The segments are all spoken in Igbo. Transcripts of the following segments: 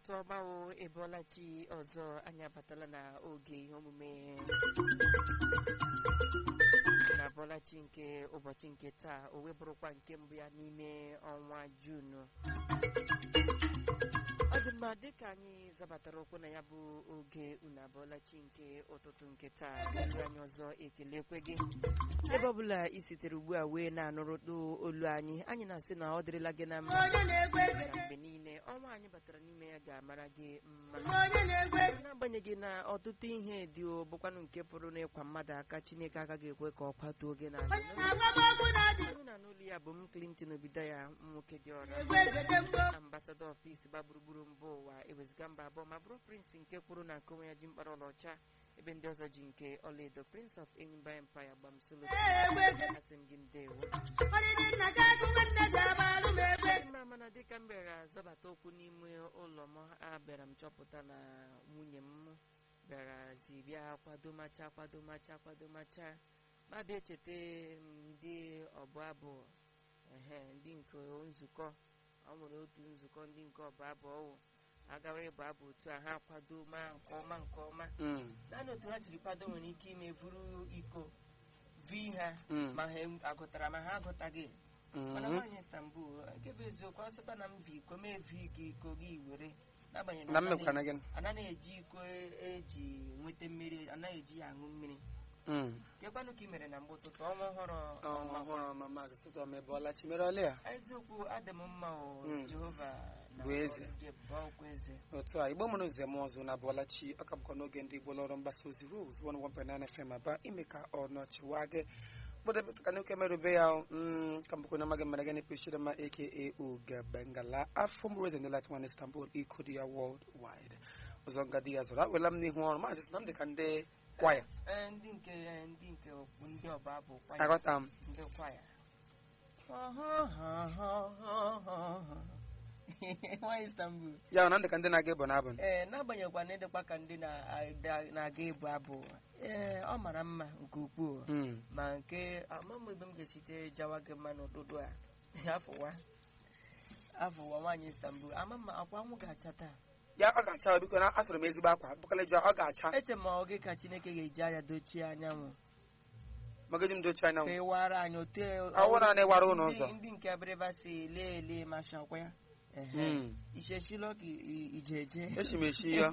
ụtụtụ ọgbawo ebuolachi ọzọ anyị abatala na oge ihe omume na abụọlachi nke ụbọchị nke taa o wee bụrụkwa nke mbụ ya n'ime ọnwa juunu ọ dị mma dịka anyị zọbatara ụkwụ na ya bụ oge unu abụọlachi nke ụtụtụ nke taa olu anyị ọzọ ekelekwe gị ebe ọ bụla i sitere ugbu a wee na-anụrụtụ olu anyị anyị na-asị na ọ dịrịla gị na mma na mgbe niile ọnwa anyị batara n'ime ya ga-amara gị mma n'agbanyeghị na ọtụtụ ihe dị o bụkwanụ nke pụrụ n'ịkwa mmadụ aka chineke agaghị ekwe ka ọ kwatuo oge n'ala onye na n'ụlọ ya bụ m Clinton obido ya nwoke dị ọra ambasadọ ọfis gba gburugburu mba ụwa eweziga mba abụọ ma bụrụ prince nke kwuru na nke onwe ya ji mkpara ọlaọcha ebe ndị ọzọ ji nke ọlaedo prince of Enyimba empire gbamsolo asị m gị ndewo mma mana dịka m bịara zọbata okwu n'ime ụlọ m abịara m chọpụta na nwunye m bịara zi bịa kwadomacha kwadomacha kwadomacha ma bịa echeta ndị ọbụ abụ ehe ndị nke nzukọ ọ nwere otu nzukọ ndị nke ọbụ abụ ọwụ agawa ịbụ abụ otu a ha kwado ma nke ọma nke ọma naanị otu ha jiri kwado nwere ike ime buru iko vi ha ma ha agụtara ma ha agụtaghị mana nwaanyị Istanbul nke bụ eziokwu ọ sịkwa na m vi iko mee vi gị iko gị were n'agbanyeghị na mmekwana gị anaghị eji iko eji nweta mmiri anaghị eji ya aṅụ mmiri kekwanụ ka ị mere na mgbe ụtụtụ ọnwa ọhụrụ ọnwa ọhụrụ ma maazị sụtọ ma ebuolachi mere ọlị ya eziokwu adị m mma o Mm. Jehova na Bụ eze. ọrụ gị bụ ọkwa eze otu a igbo mụrụ nze m ọzọ na abụọlachi ọ ka bụkwa n'oge ndị igbo lọrọ mgbasa ozi rose 101.9 FM aba ime ka ọ nọchiwa gị kpụdebetụka n'oke merube ya mm, ka mbụkwa na amaghị mere gịnị pechiri ma aka oge bengala afọ m rose ndị latin istanbul iko dị ya world wide ụzọ ngadi ya zọrọ awela m n'ihu ọrụ maazị sị na m dị ka ndị kwaya Ee, ndị nke ndị nke ndị ọba bụ kwaya aghọta m ndị kwaya nwaanyị Istanbul ya na m dị ka ndị na-aga ịbụ n'abụ ee n'agbanyeghịkwa na ịdịkwa ka ndị na- na-aga ịbụ abụ ee ọ mara mma nke ukwuu Mm. ma nke amam ebe m ga-esite jawa gị mma n'ụtụtụ a afụwa afụwa nwaanyị Istanbul ama mma akwa anwụ ga-acha taa ya ọ ga-acha biko na asụrụ m ezigbo akwa bụkala jụọ ọ ga-acha eche m ọ gị ka Chineke ga-eji anya dochie anyanwụ magaji m dochie anya ka ị wara anyị ote Ọ wara na ịwara ụlọ ndị- ụzọ. ndị nke abịrịba si lee ele masha ọkwa ya Ehe. Mm. ichechilo ka i- ije eje echi m echi ya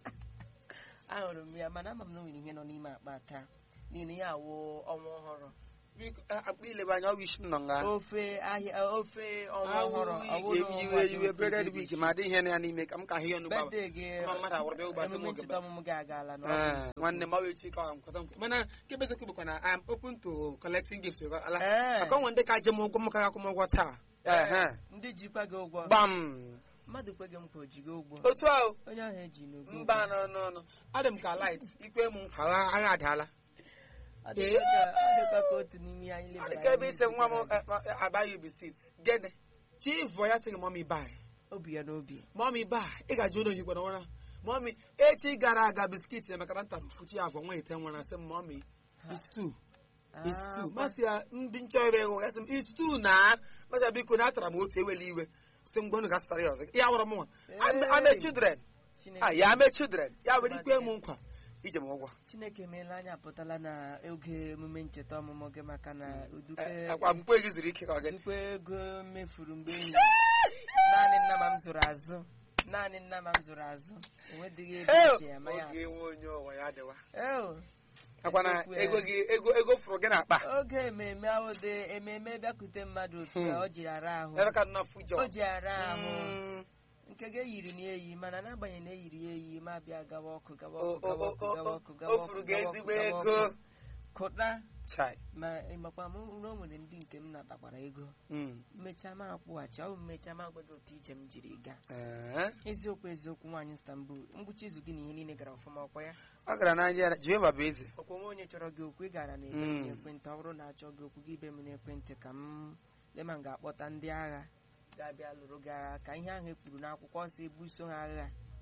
ahụrụ m ya mana ama m na o nwere ihe nọ n'ime akpa taa n'ihi na ya awụ ọnwa ọhụrụ biko akpa ilebe anya ọwụ isi m nọ nga ofe ahịa ofe ọnwa ọhụrụ awụ iwe iwe breded week ma dị ihe na ya n'ime ka m ka ahụ ya ọnụ gbaba bede gị Ama mmadụ awụrụ bịa ụgbasị m emume oge ncheta ọmụmụ gị agaala na Ee, ọfịs. nwanne m ọwụ echi ka ọ nkwata nkwa mana nke bụ eziokwu bụkwa na I'm open to collecting gifts ala Ee. maka onwe ndị ka je m ụgwọ m ka akwụ m ụgwọ taa Ehe. ndị jikwa gị ụgwọ gbam mmadụ kwe gị nkwa o ji gị ụgwọ otu ahụ onye ahụ eji n'ugwu mba nọ n'ọnụ adị m ka light ikwe m nkwa agha agha adaala ọ dịkwa ka- ọ dịkwa ka otu n'ime ihe anyị ọ lebara dị ka ebe anya ise nwa m n'etiti abaghị bisit gịnị chief bụ ya sị gị mọmi bai obi ya n'obi mọmi bai ị ga-ajụ ụlọ oyibo n'ụra mọmi echi gara aga biskit na maka ntara ofuchi abụọ nwa ite nwere asị m mọmi istu istu Ah, masị ya ndị nchọ ebe ego ya sị m istu na masị biko na atara m otu ewele iwe sị m gwanụ gasịtara ya ọzọ ya wụrụ m nwa Hey. ame children Chineke- ah ya ame children ya were ikwe m nkwa ije m ụgwọ chineke emeela anyị apụtala na oge emume ncheta ọmụmụ gị maka na udupe akwa mkpe gị zuru ike ka ọ gị udupe ego mefuru mgbe enyi naanị nna ma m zụrụ azụ naanị nna ma m zụrụ azụ enwedịghị ebe eji eme ya oge nwe onye ụwa ya dịwa Eo, akwa na eziokwu ya. ego gị ego ego fụrụ gị n'akpa oge ememe ahụ dị ememe bịakwute mmadụ otu a ọ ji ara ahụ ebe ka nọ fujọ o ji ara ahụ Mm. nke gị eyiri na eyi mana n'agbanyeghị na eyiri ya eyi ma bịa gawa ọkụ gawa O- ọkụ o- gawa o- ọkụ o- gawa o- ọkụ gawa o ọkụ furu gị gawa ọkụ, ezigbo gawa ego ọkụ. kụta chai ma ịmakwa m na o nwere ndị nke m natakwara ego Mm. mmecha ma akwụghachi ọ bụ mmecha ma agwado otu ije m jiri gaa Ee. eziokwu eziokwu nwaanyị Istanbul ngwụcha izu gị na ihe niile gara ọfụma ọkwa ya ọ gara n'anya ya jehova bụ eze ọkwa onwe onye chọrọ gị okwu ị gara na ebe m Mm. n'ekwentị ọ bụrụ na achọ gị okwu gị ibe m n'ekwentị ka m lema m ga-akpọta ndị agha ga-abịa lụrụ gị agha ka ihe ahụ e kwuru n'akwụkwọ si ebuso ha agha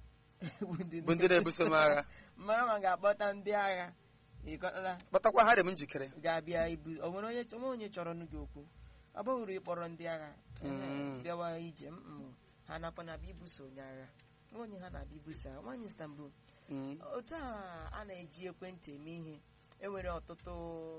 bụ ndị na-ebuso m agha mara ma ga-akpọta ndị agha ịkọtala kpọtakwa ha dị m njikere ga-abịa ibu o nwere onye onwe onye chọrọ nụ gị okwu ọ bụghịrụ ịkpọrọ ndị agha Mm. bịawa ije mm, ha nakwa na bịa ibuso onye agha onye ha na-abịa ibusa nwaanyị Istanbul Mm. otu a a na-eji ekwentị eme ihe enwere ọtụtụ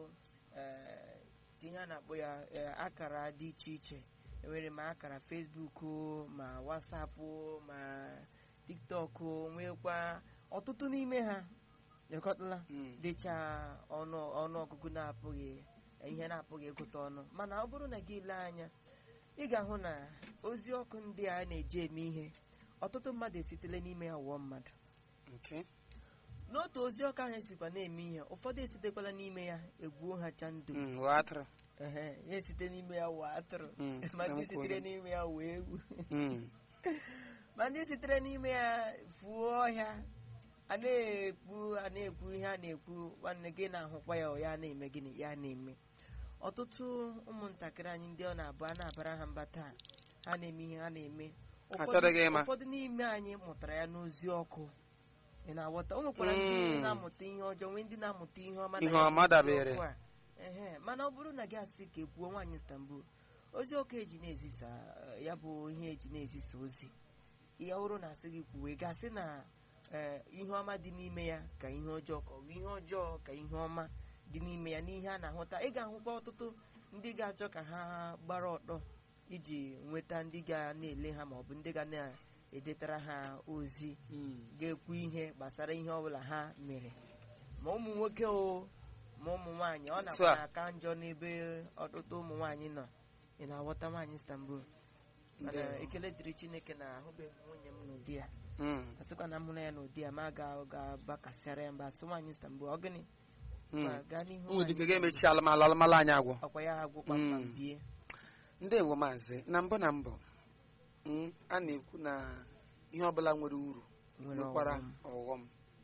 eh, ihe a na-akpọ ya eh, akara dị iche iche enwere ma akara Facebook ma WhatsApp ma TikTok nwekwa ọtụtụ n'ime ha lekọtala Mm. dịcha ọnụ ọnụọgụgụ na-apụghị ihe na-apụghị ịgụta ọnụ mana ọ bụrụ na gị lee anya ị ga-ahụ na ozi ọkụ ndị a na-eji eme ihe ọtụtụ mmadụ esitele n'ime ya wụọ mmadụ Okay. n'otu ozi ọkụ ahụ esikwa na-eme ihe ụfọdụ esitekwala n'ime ya egbuo ha cha ndụ Mm. Ghọọ atụrụ. ehe ya esite n'ime ya wụọ atụrụ Mm. ma ndị Enwekwa sitere onye. n'ime ya wụọ ewu Mm. ma ndị sitere n'ime ya fuo ọhịa a na-ekwu a na-ekwu ihe a na-ekwu nwanne gị na-ahụkwa ya ọ ya na-eme gịnị ya na-eme ọtụtụ ụmụntakịrị anyị ndị ọ na-abụ a na-abara ha mba taa ha na-eme ihe ha na-eme Ha chọrọghị ịma. ụfọdụ n'ime anyị mụtara ya n'ozi ọkụ ị na-aghọta o nwekwara ndị Mm. na-amụta ihe ọjọọ nwee ndị na-amụta ihe ọma na Ihe ya bụ ọma ozi dabere. ọkụ a. Ehe, mana ọ bụrụ na gị asị ka ekwuo nwaanyị Istanbul ozi ọkụ eji na-ezisa eh, ya bụ ihe eji na-ezisa ozi ya bụrụ na asị gị kwuwe gasị na eh, ihe ọma dị n'ime ya ka ihe ọjọọ ka ọ bụ ihe ọjọọ ka ihe ọma dị n'ime ya n'ihe a na-ahụta ị ga-ahụkwa ọtụtụ ndị ga-achọ ka ha gbara ọtọ iji nweta ndị ga na-ele ha maọbụ ndị ga na-edetara ha ozi Mm. ga-ekwu ihe gbasara ihe ọbụla ha mere ma ụmụ nwoke o ma ụmụ nwaanyị ọ Otu nakwa a. aka njọ n'ebe ọtụtụ ụmụ nwaanyị nọ ị na-aghọta nwaanyị Istanbul mana Ndewo. ekele dịrị Chineke na ahụbeghị m nwunye m n'ụdị ya Mm. asịkwa na m hụrụ ya n'ụdị ya ma ga ga-abakasịara ya mba asị nwaanyị Istanbul ọ gịnị Mm. Ma gaa n'ihu Ụmụ dike nwaanyị ga-emechi alụmalụ alụmalụ anyị agwụ ọkwa ya agwụkwa mma Mm. bie ndewo maazị na mbụ na mbụ mm, a na-ekwu na ihe ọbụla nwere uru nwere nwekwara ọghọm. ọghọm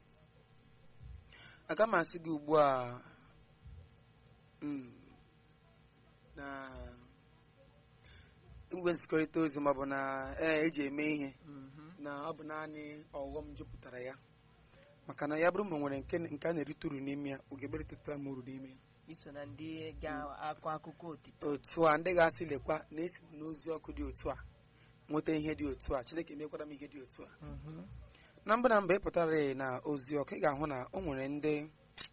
aga m asị gị ugbu a mm, na igwe nzikọrịta ozi maọbụ na ee eji eme ihe Mhm. na ọ bụ naanị ọghọm jupụtara ya maka na ya bụrụ ma o nwere nke nke a na-erite uru n'ime ya ogeberịteta m uru n'ime ya iso na ndị ga-akọ akụkọ otito otu a ndị ga-asị lekwa na esi m n'ozi ọkụ dị otu a nweta ihe dị otu a chineke mekwara m ihe dị otu a Mhm. na mbụ na mbụ ị pụtara na ozi ọkụ ị ga-ahụ na o nwere ndị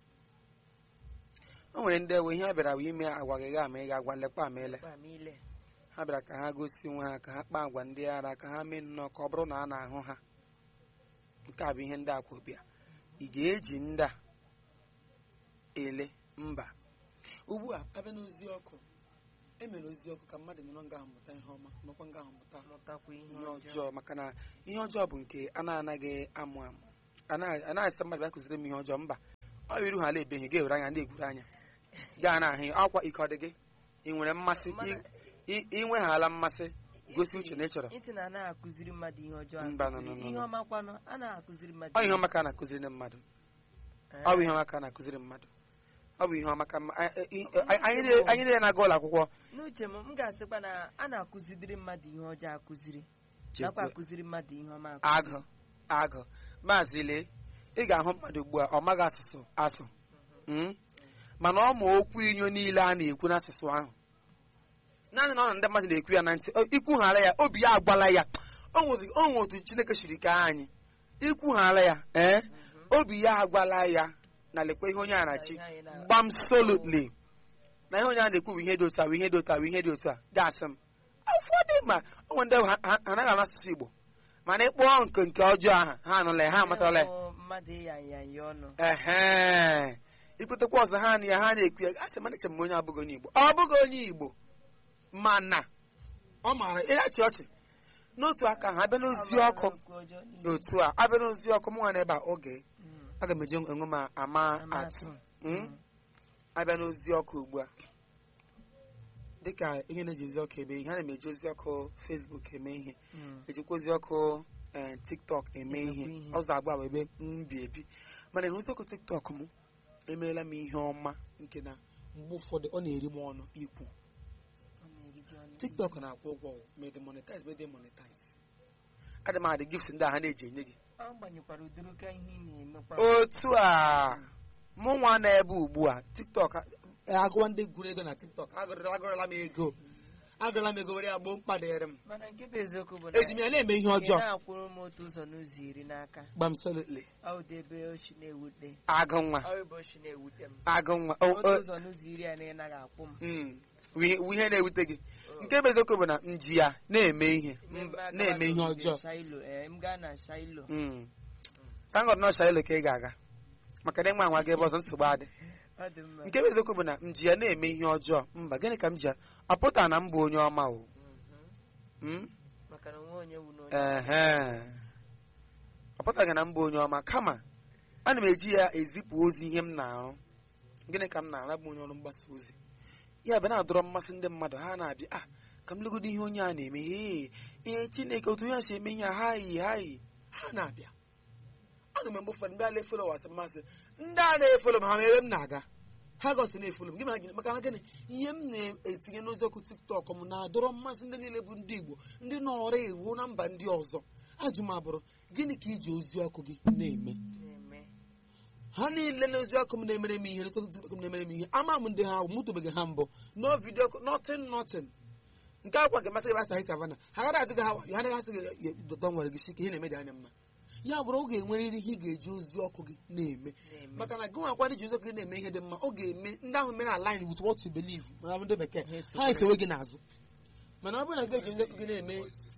o nwere ndị ewe ihe ha bịara wee ime agwaghị gị ama ị ga-agwa lekwa ama ele Kpa m ile. ha bịara ka ha gosi onwe ha ka ha kpaa agwa ndị ara ka ha mee nnọọ ka ọ bụrụ na a na-ahụ ha nke a bụ ihe ndị akwụbịa ị ga-eji ndị a ele mba ugbu a abịa n'ozi ọkụ emere ozi ọkụ ka mmadụ nọrọ nga ahụ mụta ihe ọma nọkwa nga ahụ mụta mụtakwa ihe ihe ọjọọ ọjọọ maka na ihe ọjọọ bụ nke a na-anaghị amụ amụ anaghị anaghị asị mmadụ bịa kụziri m ihe ọjọọ mba ọ iru ha ala ebeghị ga-ewere anya ndị egwuru anya gaa na ahụ akwa ike ọ dị gị ị nwere mmasị Mana- ị- ị nweghala mmasị gosi uche na ị chọrọ isi na anaghị akụziri mmadụ ihe ọjọọ Mba, akụziri. no, no, no, ihe no. ọma kwanụ a na-akụziri mmadụ ọ ihe ọma ka a na-akụziri ndị mmadụ Eh, ọ bụ ihe ọma ka a na-akụziri mmadụ ọ bụ ihe ọma ka mma- a- a- a- anyị niile- anyị niile na-aga ụlọ akwụkwọ n'uche m m ga-asịkwa na a na-akụzidiri mmadụ ihe ọjọọ akụziri nakwa akụziri mmadụ ihe ọma akụziri. agụ agụ maazị lee ị ga-ahụ mmadụ ugbu a ọ maghị asụsụ asụ Mm? mana ọ ma okwu inyo niile a na-ekwu n'asụsụ ahụ naanị na ọ na ndị mmadụ na-ekwu ya na ntị o- ikwughara ya obi ya agwala ya o nwere o nwere otu chineke siri kee anyị ikwughara ya ee obi ya agwala ya na lekwa ihe onye a na-achị Ihe anyị na- gbam solutly na ihe onye a na-ekwu bụ ihe dị otu a bụ ihe dị otu a bụ ihe dị otu a gasị m ụfọdụ ma o nwere ndị ha ha- ha anaghị anụ asụsụ Igbo mana ịkpọọ nke nke ọjọọ ahụ ha anụla ya ha amatala ya Ịhụ mmadụ ịya nyanya ọnụ ehe ikwetekwa ọzọ ha na ya ha na-ekwu ya asị mana eche m onye abụghị onye Igbo ọ bụghị onye Igbo mana ọ maara ịrachi ọchị n'otu aka ha abịa n'ozi ọkụ Okwu ọjọọ niile. otu a abịa n'ozi ọkụ mụ nwa n'ebe a oge Mm. aga m eji enwe m ama atụ Amatụ. Mm? Mm. abịa n'ozi ọkụ ugbu a dịka ihe na-eji ozi ọkụ eme ihe a na-eji ozi ọkụ Facebook eme ihe Mm. ejikwa ozi ọkụ eh, TikTok eme Emekwa ihe ihe. ọzọ agba bụ ebe m bi ebi mana ihe ozi ọkụ TikTok m emeela m ihe ọma nke na mgbe ụfọdụ ọ na-eri m ọnụ ikwu Ọ na-eri gị ọnụ. TikTok na-akwụ ụgwọ ma ị dị monetize ma ị dị monetize adị m adị gift ndị a ha na-eji enye gị ọ gbanyekwara ụdịrị ka ihe ị na-emekwa otu a mụ nwa na ebe ugbu a tiktok agụwa ndị gụrụ ego na tiktok agụrịla agụrịla m ego agala m ego were ya gboo mkpa dịrị m mana nke bụ eziokwu bụ na eji m ya na-eme ihe ị ọjọọ na-akwụrụ m otu ụzọ n'ụzọ iri n'aka gbamsolutli ọ dị ebe ochi na-ewute agụ nwa ọ ebe ochi na-ewute m agụ nwa O- otu o- ụzọ n'ụzọ iri a na ị naghị akwụ m mm, wi- wi- ihe na-ewute gị nke bụ eziokwu bụ na m ji ya na-eme ihe mba- na-eme ihe ọjọọ shailo ee m gaa na shailo Mm. tangod nọọsha elu ka ị ga-aga maka na ịnwe anwa gị ebe ọzọ nsogbu adị ọ dị mma nke bụ eziokwu bụ na m ji ya na-eme ihe ọjọọ mba gịnị ka m ji ya ọ pụta na m bụ onye ọma o Mhm. Mm? maka na nwe onye wu n'onye ehe ọ pụtaghị na m bụ onye ọma kama ana m eji ya ezipụ ozi ihe m na-arụ gịnị ka m na-ara bụ onye ọrụ mgbasa ozi ya bụ na-adọrọ mmasị ndị mmadụ ha na-abịa ah ka m legodo ihe onye a na-eme ee ee chineke otu onye a si eme ihe a ha yi ha yi ha na-abịa ana m mgbe ụfọdụ mgbe a na-efolo wasị mmasị ndị a na-efolo m ha ma ebe m na-aga ha gosi na-efolo m gị mara gịnị maka na gịnị ihe m na-etinye n'ozi ọkụ tiktok m na-adọrọ mmasị ndị niile bụ ndị igbo ndị nọrọ ewu na mba ndị ọzọ ajụ m abụrụ gịnị ka iji ozi ọkụ gị na-eme na-eme ha niile na ozi ọkụ m na-emere m ihe n'ozi tiktok m na-emere m ihe ama m ndị ha mụtụbeghị ha mbụ no vidio nothing nothing nke akwa nke masị ebe asa savana ha gaghị ajụ gị ha wayo ha anaghị asị gị dọtọ nwere gị shi ka ihe na-eme dị anya mma ya bụrụ oge enwerịrị ihe ị ga-eji ozi ọkụ gị na-eme na-eme maka na gị nwakwa iji ozi ọkụ gị na-eme ihe dị mma ọ ga-eme ndị ahụ mere align with what you believe ma ndị bekee Ha ha esokwere. esowe gị n'azụ mana ọ bụrụ na gị eji ozi ọkụ gị na-eme